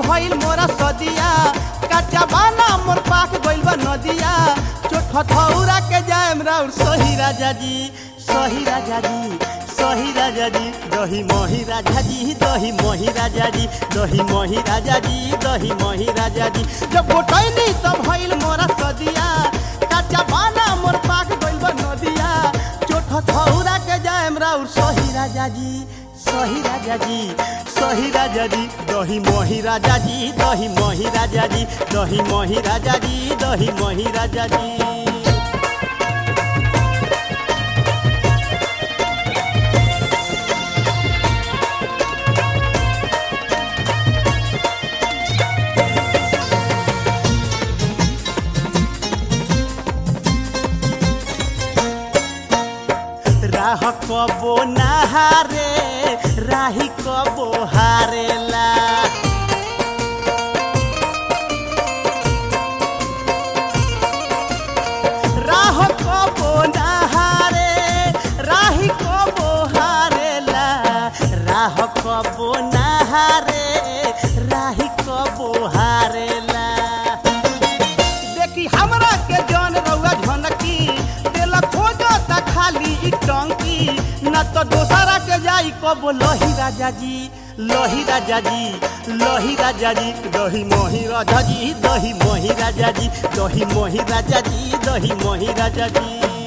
भइल मोरा सदिया कच्चा बाना मोर पाक गइल बा नदिया चोट हथौरा के जाएम राउर सही राजा जी सही राजा जी सही राजा जी दही मही राजा जी दही मही राजा जी दही मही राजा जी दही मही राजा जी जब गोटैनी तब भइल मोरा सदिया कच्चा बाना मोर पाक गइल बा नदिया चोट हथौरा के जाएम राउर सही राजा जी सही राजा जी सही राजा जी दही मही राजा जी दही मही राजा जी दही मही राजा जी दही मही राजा जी राह कबो नहारे राही कबो हारेला राह कबो नहारे राही कबो हारेला राह कबो नहारे राही कबो हारेला देखी हमरा के जन रउआ झनकी दिल खोजता खाली ई टंकी न तो दोसरा के जाई कब लही राजा जी लही राजा जी लही राजा जी दही मोही राजा जी दही मोही राजा जी दही मोही राजा जी दही मोही राजा जी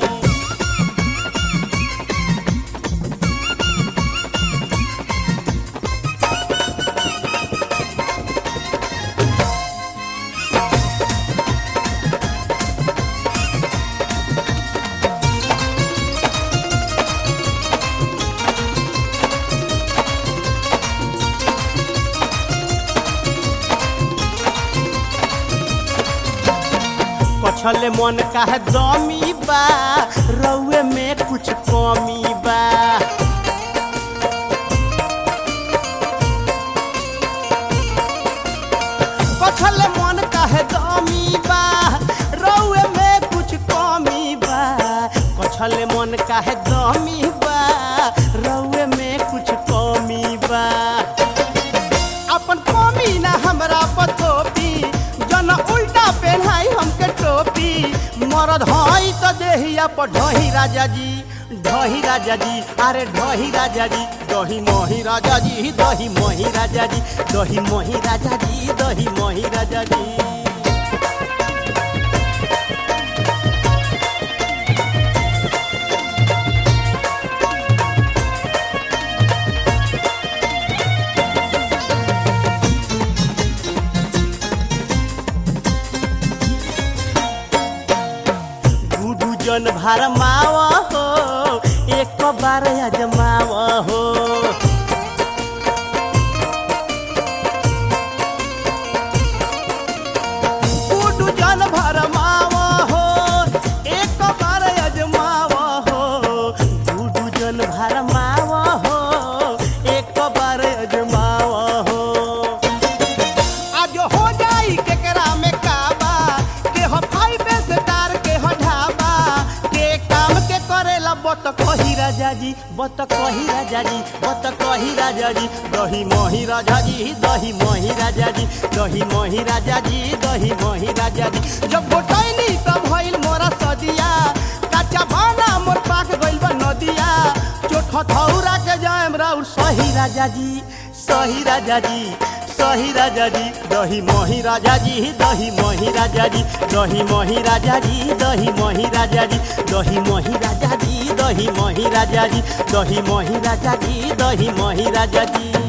कछले मन का है दमी बा रउए में कुछ कमी बा कछले मन का है दमी बा रउए में कुछ कमी बा कछले मन का है दमी बा रउए में कुछ कमी बा अपन कमी ना हमरा पतोपी जन उल्टा पहनाई हमके टोपी मरद हई तो देहिया पर ढही राजा जी ढही राजा जी अरे ढही राजा जी दही मोही राजा जी दही मोही राजा जी दही मोही राजा जी दही मोही राजा जी गुडू जन भार माव हो एक बार अजमाव हो गुडू जन भार माव हो एक बार अजमाव हो गुडू जन भार माव हो एक बार अजमाव हो आज हो जाई केकरा में काबा के हो फाइव स्टार के हो ढाबा के काम के करेला बत कही राजा जी बत कही राजा जी बत कही राजा जी दही मोही राजा जी दही मोही राजा जी दही मोही राजा जी दही मोही राजा जी जब गोटैनी तब भइल मोरा सदिया कच्चा बाना मोर पाक गइल बा नदिया चोट हथौरा के जाएम राउर सही राजा जी सही राजा जी सही राजा जी दही मोही राजा जी दही मोही राजा जी दही मोही राजा जी दही मोही राजा जी दही मोही राजा जी दही मोही राजा जी दही मोही राजा जी दही मोही राजा जी